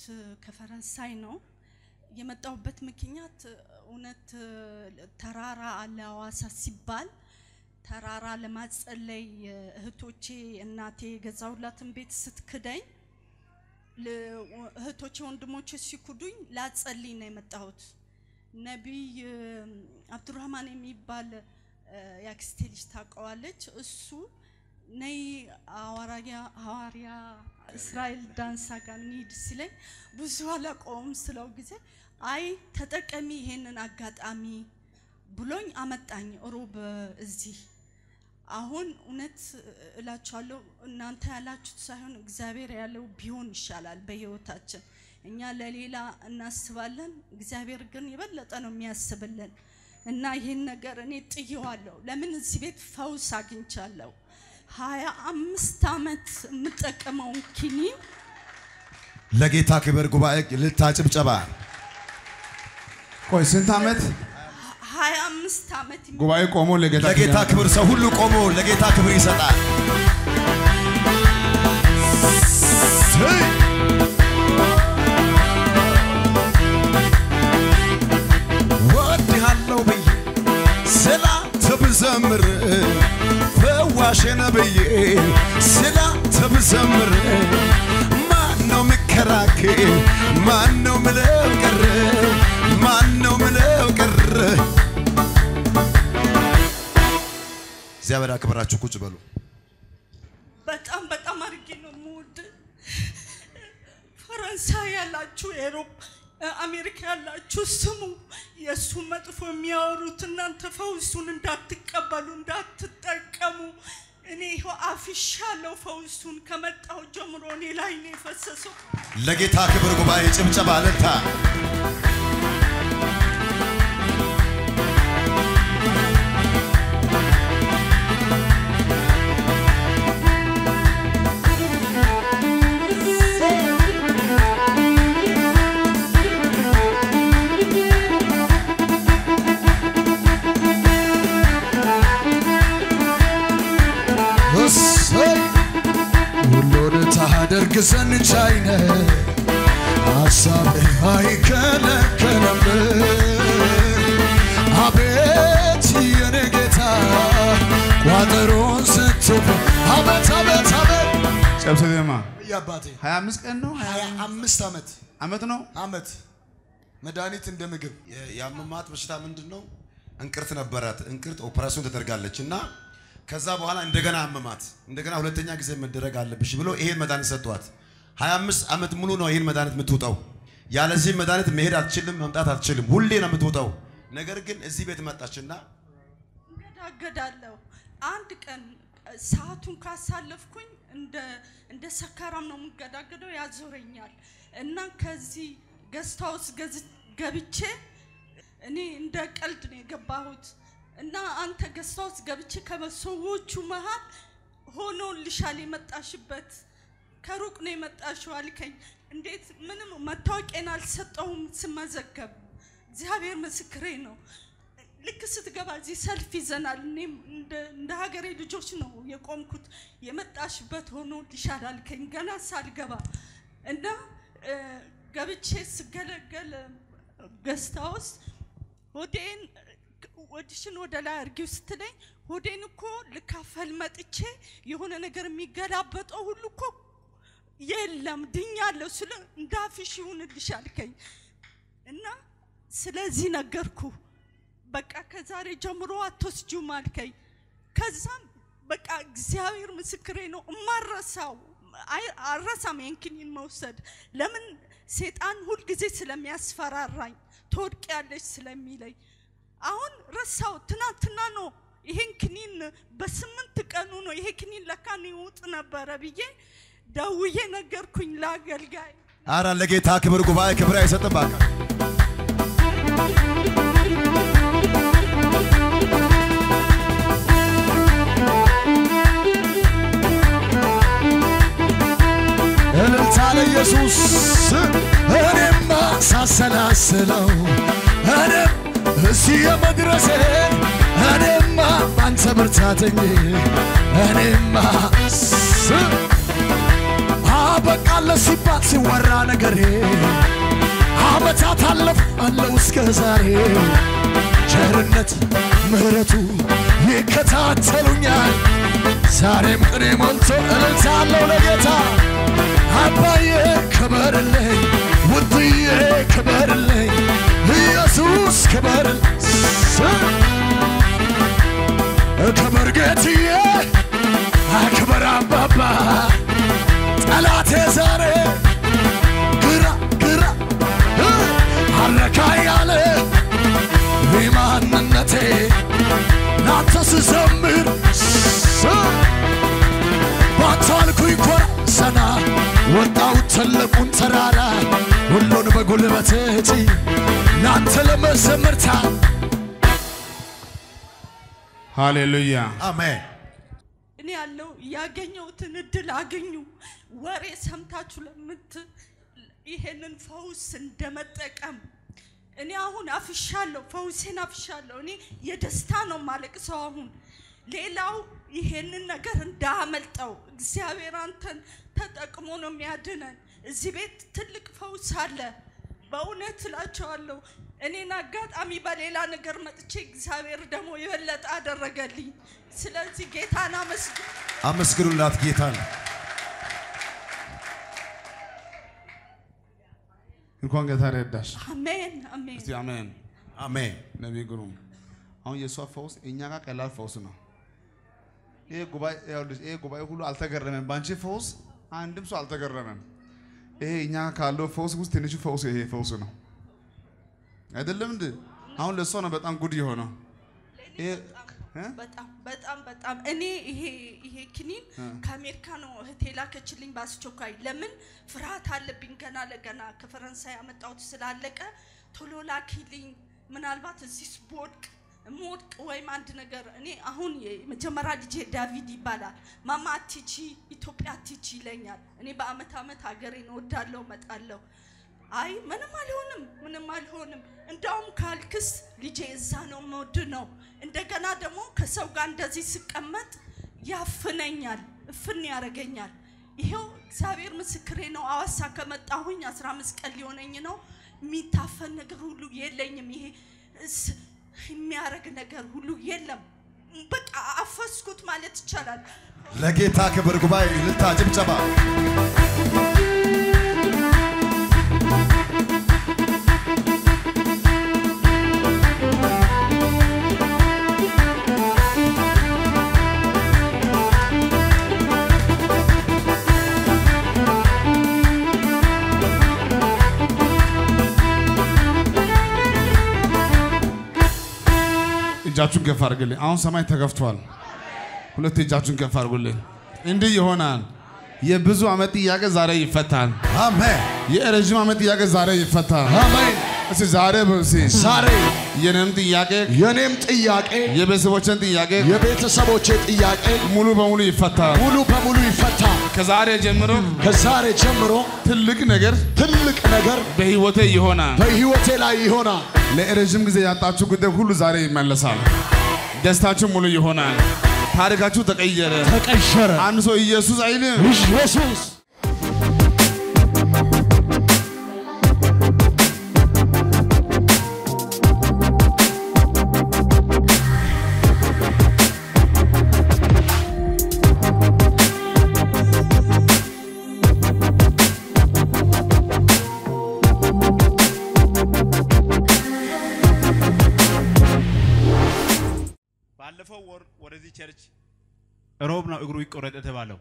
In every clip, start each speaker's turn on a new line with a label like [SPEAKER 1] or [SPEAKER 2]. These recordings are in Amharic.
[SPEAKER 1] የመጣሁት ከፈረንሳይ ነው። የመጣሁበት ምክንያት እውነት ተራራ አለ ሐዋሳ ሲባል ተራራ ለማጸለይ እህቶቼ እናቴ የገዛሁላትን ቤት ስትክደኝ ል- እህቶቼ ወንድሞቼ ሲኩዱኝ ላጸልይ ነው የመጣሁት። ነቢይ አብዱራህማን የሚባል እ፣ የአክስቴ ልጅ ታውቀዋለች። እሱ ነይ ሐዋርያ ሐዋርያ እስራኤል ዳንሳ ጋር እንሂድ ሲለኝ ብዙ አላውቀውም ስለው ጊዜ አይ ተጠቀሚ ይሄንን አጋጣሚ ብሎኝ አመጣኝ ሮብ እዚህ አሁን እውነት እላችኋለሁ እናንተ ያላችሁት ሳይሆን እግዚአብሔር ያለው ቢሆን ይሻላል በህይወታችን። እኛ ለሌላ እናስባለን፣ እግዚአብሔር ግን የበለጠ ነው የሚያስብልን እና ይህን ነገር እኔ ጥየዋለሁ። ለምን እዚህ ቤት ፈውስ አግኝቻለሁ። ሀያ አምስት ዓመት የምጠቀመውን ኪኒን
[SPEAKER 2] ለጌታ ክብር ጉባኤ ልልታ ጭብጨባ።
[SPEAKER 3] ቆይ ስንት ዓመት
[SPEAKER 1] ሀያ አምስት ዓመት
[SPEAKER 3] ጉባኤ ቆሞ ለጌታ
[SPEAKER 2] ለጌታ ክብር ሰው ሁሉ ቆሞ ለጌታ ክብር ይሰጣል። ስይ! ወድሃለሁ ብዬ ስላንተ ብዘምር ፈዋሽ ነህ ብዬ ስላንተ ብዘምር ማነው የሚከራከር? ማነው ምለው ቀረ? ማነው ምለው ቀረ? እግዚአብሔር አክብራችሁ ቁጭ በሉ።
[SPEAKER 1] በጣም በጣም አድርጌ ነው የምወድ። ፈረንሳይ ያላችሁ፣ ኤሮፕ፣ አሜሪካ ያላችሁ ስሙ። የእሱ መጥፎ የሚያወሩት እናንተ ፈውሱን እንዳትቀበሉ እንዳትጠቀሙ። እኔ ይኸው አፍሻለሁ። ፈውሱን ከመጣሁ ጀምሮ እኔ ላይ ነው የፈሰሰው።
[SPEAKER 2] ለጌታ ክብር ጉባኤ ጭብጨባ ለታ
[SPEAKER 4] እሰይ ሁሉን ታደርግ ዘንድ ቻይ ነህ፣ ሐሳብህ አይከለከልም። አቤት የኔ ጌታ ቋጠሮን ስትፍ አቤት አቤት አቤት
[SPEAKER 3] ጨብሰ ዜማ
[SPEAKER 4] የአባቴ
[SPEAKER 3] 25 ቀን ነው
[SPEAKER 4] ሀያ አምስት ዓመት
[SPEAKER 3] ዓመት ነው
[SPEAKER 4] ዓመት መድኃኒት እንደ ምግብ
[SPEAKER 2] የአመማት በሽታ ምንድን ነው? እንቅርት ነበራት። እንቅርት ኦፕራሲዮን ተደርጋለች እና ከዛ በኋላ እንደገና አመማት። እንደገና ሁለተኛ ጊዜ መደረግ አለብሽ ብሎ ይሄን መድኃኒት ሰጥቷት 25 ዓመት ሙሉ ነው ይሄን መድኃኒት የምትውጠው። ያለዚህ መድኃኒት መሄድ አትችልም፣ መምጣት አትችልም። ሁሌ ነው የምትውጠው። ነገር ግን እዚህ ቤት መጣችና
[SPEAKER 1] እንገዳገዳለሁ። አንድ ቀን ሰዓቱን ካሳለፍኩኝ እንደ እንደ ሰካራም ነው የምገዳገደው፣ ያዞረኛል እና ከዚህ ገስት ሃውስ ገዝ- ገብቼ እኔ እንደ ቀልድ ነው የገባሁት እና አንተ ገስት ሃውስ ገብቼ ከሰዎቹ መሃል ሆኖልሻል የመጣሽበት ከሩቅ ነው የመጣሽው አልከኝ። እንዴት ምንም መታወቂያን አልሰጠውም ስመዘገብ። እግዚአብሔር ምስክሬ ነው። ልክ ስትገባ እዚህ ሰልፍ ይዘናል። እኔም እንደ እንደ ሀገሬ ልጆች ነው የቆምኩት። የመጣሽበት ሆኖ ልሻል አልከኝ ገና ሳልገባ እና እ፣ ገብቼ ስገለገል ገስታ ውስጥ ሆዴን ወድሽን ወደ ላይ አርጊው ስትለኝ ሆዴን እኮ ልካፈል መጥቼ የሆነ ነገር የሚገላበጠው ሁሉ እኮ የለም ድኛለሁ ስለ እንዳፍሽ ይሁንልሽ አልከኝ እና ስለዚህ ነገርኩ። በቃ ከዛሬ ጀምሮ አትወስጂውም አልከኝ። ከዛም በቃ እግዚአብሔር ምስክሬ ነው እማረሳው አይ- አልረሳም ይሄን ክኒን መውሰድ። ለምን ሴጣን ሁልጊዜ ስለሚያስፈራራኝ ትወድቂያለሽ ስለሚለኝ አሁን ረሳው። ትናንትና ነው ይሄን ክኒን በስምንት ቀኑ ነው ይሄ ክኒን ለካ ይውጥ ነበረ ብዬ ደውዬ ነገርኩኝ ለአገልጋይ።
[SPEAKER 2] አረ ለጌታ ክብር ጉባኤ ክብር አይሰጥም። እባክህ
[SPEAKER 4] እልልታ ለኢየሱስ እኔማ ሳሰላስለው እኔም እዚህ የመድረሴ እኔማ ባንተ ብርታተኝ እኔማ ስ አበቃለ ሲባል ሲወራ ነገሬ አመታት አለፍ አለው እስከ ዛሬ ቸርነት ምሕረቱ ይከታተሉኛል ዛሬም ቅኔ ሞልቶ እልልታ አለው ለጌታ አባዬ ክበርልኝ ውድዬ ክበርልኝ ኢየሱስ ክበርልኝ ክበር ጌትዬ አክበር አባባ ጠላቴ ዛሬ ግራ ግራ እ አረካ ያለ ማንነቴ ናንተ ስዘምር ስ ባታልኩኝ ኮራ ሰና ወጣው ትልቁን ተራራ ሁሉን በጉልበት እጪ ናንተ ለመዘምርታ
[SPEAKER 3] ሃሌሉያ
[SPEAKER 2] አሜን።
[SPEAKER 1] እኔ ያለው ያገኘሁትን እድል አገኙ። ወሬ ሰምታችሁ ለምት ይሄንን ፈውስ እንደመጠቀም እኔ አሁን አፍሻለሁ፣ ፈውሴን አፍሻለሁ። እኔ የደስታ ነው ማለቅሰው አሁን ሌላው ይሄንን ነገር እንዳመልጠው እግዚአብሔር አንተን ተጠቅሞ ነው የሚያድነን። እዚህ ቤት ትልቅ ፈውስ አለ። በእውነት እላቸዋለሁ። እኔን አጋጣሚ በሌላ ነገር መጥቼ እግዚአብሔር ደግሞ የበለጠ አደረገልኝ። ስለዚህ ጌታን አመስግን።
[SPEAKER 2] አመስግኑላት ጌታን።
[SPEAKER 3] እንኳን ጌታ ረዳሽ።
[SPEAKER 1] አሜን አሜን።
[SPEAKER 3] እስቲ አሜን።
[SPEAKER 2] አሜን።
[SPEAKER 3] ነቢይ ግሩም አሁን የእሷ ፈውስ እኛ ጋር ቀላል ፈውስ ነው። ይሄ ጉባኤ ይኸውልሽ፣ ይሄ ጉባኤ ሁሉ አልተገረመም። በአንቺ ፈውስ አንድም ሰው አልተገረመም። ይሄ እኛ ካለው ፈውስ ውስጥ ትንሹ ፈውስ ይሄ ፈውስ ነው አይደለም እንዴ? አሁን ለእሷ ነው በጣም ጉድ የሆነው። ይሄ እ?
[SPEAKER 1] በጣም በጣም በጣም እኔ ይሄ ይሄ ክኒን ከአሜሪካ ነው እህቴ ላከችልኝ በአስቸኳይ። ለምን ፍርሃት አለብኝ ገና ለገና ከፈረንሳይ ያመጣሁት ስላለቀ ቶሎ ላኪልኝ። ምናልባት እዚህ ብወድቅ ምወድቅ ወይም አንድ ነገር እኔ አሁን የመጀመሪያ ልጄ ዳቪድ ይባላል። ማማ አትቺ ኢትዮጵያ አትቺ ይለኛል። እኔ በአመት አመት ሀገሬን እወዳለሁ እመጣለሁ። አይ ምንም አልሆንም፣ ምንም አልሆንም። እንዳውም ካልክስ ልጄ እዛ ነው መወድ ነው። እንደገና ደግሞ ከሰው ጋር እንደዚህ ስቀመጥ ያፍነኛል፣ እፍን ያደርገኛል። ይሄው እግዚአብሔር ምስክሬ ነው። አዋሳ ከመጣሁኝ 15 ቀን ሊሆነኝ ነው። የሚታፈን ነገር ሁሉ የለኝም። ይሄ እስ- የሚያረግ ነገር ሁሉ የለም። በቃ አፈስኩት ማለት ይቻላል።
[SPEAKER 2] ለጌታ ክብር ጉባኤ እልልታ፣ ጭብጨባ።
[SPEAKER 3] እጃችሁን ከፍ አድርግልኝ። አሁን ሰማይ ተከፍቷል። ሁለት እጃችሁን ከፍ አድርጉልኝ። እንዲህ ይሆናል። የብዙ ዓመት ጥያቄ ዛሬ ይፈታል።
[SPEAKER 2] አሜን።
[SPEAKER 3] የረዥም ዓመት ጥያቄ ዛሬ ይፈታል።
[SPEAKER 4] አሜን
[SPEAKER 3] እስቲ ዛሬ በሲ
[SPEAKER 4] ዛሬ
[SPEAKER 3] የኔም ጥያቄ
[SPEAKER 4] የኔም ጥያቄ
[SPEAKER 3] የቤተሰቦችን ጥያቄ
[SPEAKER 4] የቤተሰቦቼ ጥያቄ
[SPEAKER 3] ሙሉ በሙሉ ይፈታል።
[SPEAKER 4] ሙሉ በሙሉ ይፈታ
[SPEAKER 3] ከዛሬ ጀምሮ
[SPEAKER 4] ከዛሬ ጀምሮ
[SPEAKER 3] ትልቅ ነገር
[SPEAKER 4] ትልቅ ነገር
[SPEAKER 3] በህይወቴ ይሆናል።
[SPEAKER 4] በሕይወቴ ላይ ይሆናል
[SPEAKER 3] ለረዥም ጊዜ ያጣችሁ ጉዳይ ሁሉ ዛሬ ይመለሳል። ደስታችሁ ሙሉ ይሆናል። ታሪካችሁ ተቀየረ።
[SPEAKER 4] ተቀሸረ
[SPEAKER 3] አንድ ሰው ኢየሱስ አይልም።
[SPEAKER 4] ኢየሱስ
[SPEAKER 5] ባለፈው ወር ወደዚህ ቸርች ሮብ ነው እግሩ ይቆረጥ የተባለው።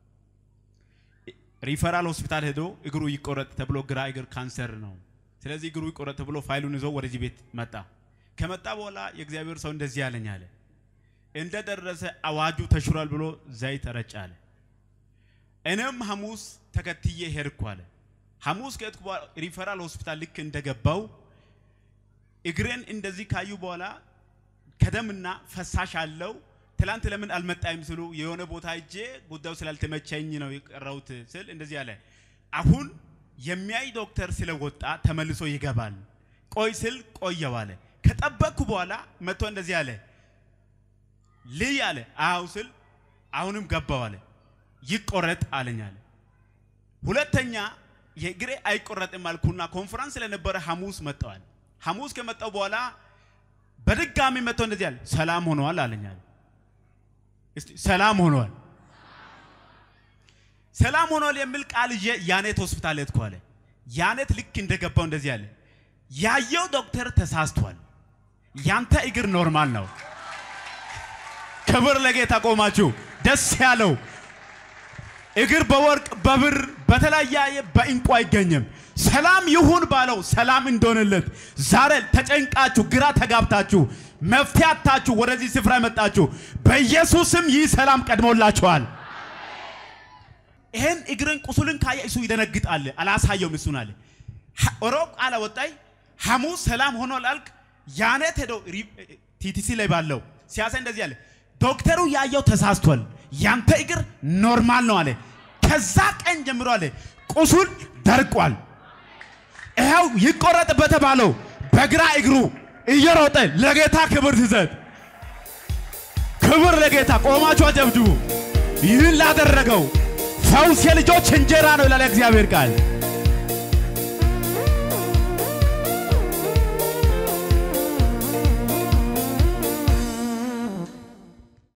[SPEAKER 5] ሪፈራል ሆስፒታል ሄዶ እግሩ ይቆረጥ ተብሎ ግራ እግር ካንሰር ነው። ስለዚህ እግሩ ይቆረጥ ተብሎ ፋይሉን ይዞ ወደዚህ ቤት መጣ። ከመጣ በኋላ የእግዚአብሔር ሰው እንደዚህ ያለኝ አለ። እንደደረሰ አዋጁ ተሽሯል ብሎ ዘይት ረጭ አለ። እኔም ሐሙስ ተከትዬ ሄድኩ አለ። ሐሙስ ከሄድኩ በኋላ ሪፈራል ሆስፒታል ልክ እንደገባው እግሬን እንደዚህ ካዩ በኋላ ከደምና ፈሳሽ አለው። ትላንት ለምን አልመጣይም ስሉ የሆነ ቦታ እጄ ጉዳዩ ስላልተመቸኝ ነው የቀረሁት ስል እንደዚህ አለ። አሁን የሚያይ ዶክተር ስለወጣ ተመልሶ ይገባል። ቆይ ስል ቆየው አለ። ከጠበቅኩ በኋላ መጥቶ እንደዚህ አለ። ልይ አለ። አው ስል አሁንም ገባው አለ። ይቆረጥ አለኝ አለ። ሁለተኛ የእግሬ አይቆረጥም አልኩና ኮንፈረንስ ስለነበረ ሐሙስ መጣዋል። ሐሙስ ከመጣው በኋላ በድጋሚ መጥቶ እንደዚህ አለ፣ ሰላም ሆነዋል አለኝ አለ። እስቲ ሰላም ሆነዋል፣ ሰላም ሆነዋል የሚል ቃል ይዤ ያኔት ሆስፒታል ሄድኩ አለ። ያኔት ልክ እንደገባው እንደዚህ አለ፣ ያየው ዶክተር ተሳስቷል፣ ያንተ እግር ኖርማል ነው። ክብር ለጌታ ቆማችሁ ደስ ያለው እግር በወርቅ በብር በተለያየ በእንቁ አይገኝም። ሰላም ይሁን ባለው ሰላም እንደሆነለት ዛሬ ተጨንቃችሁ ግራ ተጋብታችሁ መፍትሄ አጥታችሁ ወደዚህ ስፍራ የመጣችሁ በኢየሱስም ይህ ሰላም ቀድሞላችኋል። ይሄን እግርን ቁስልን ካየ እሱ ይደነግጣል። አላሳየውም እሱን አለ ሮብ ቃል ወጣይ ሐሙስ ሰላም ሆኖ ላልክ ያኔት ሄዶ ቲቲሲ ላይ ባለው ሲያሳይ እንደዚህ አለ ዶክተሩ ያየው ተሳስቷል፣ ያንተ እግር ኖርማል ነው አለ። ከዛ ቀን ጀምሮ አለ ቁስል ደርቋል። ይኸው ይቆረጥ በተባለው በግራ እግሩ እየሮጠ ለጌታ ክብር ትሰጥ። ክብር ለጌታ ቆማችሁ አጨብጭቡ። ይህን ላደረገው ፈውስ የልጆች እንጀራ ነው ይላል እግዚአብሔር ቃል።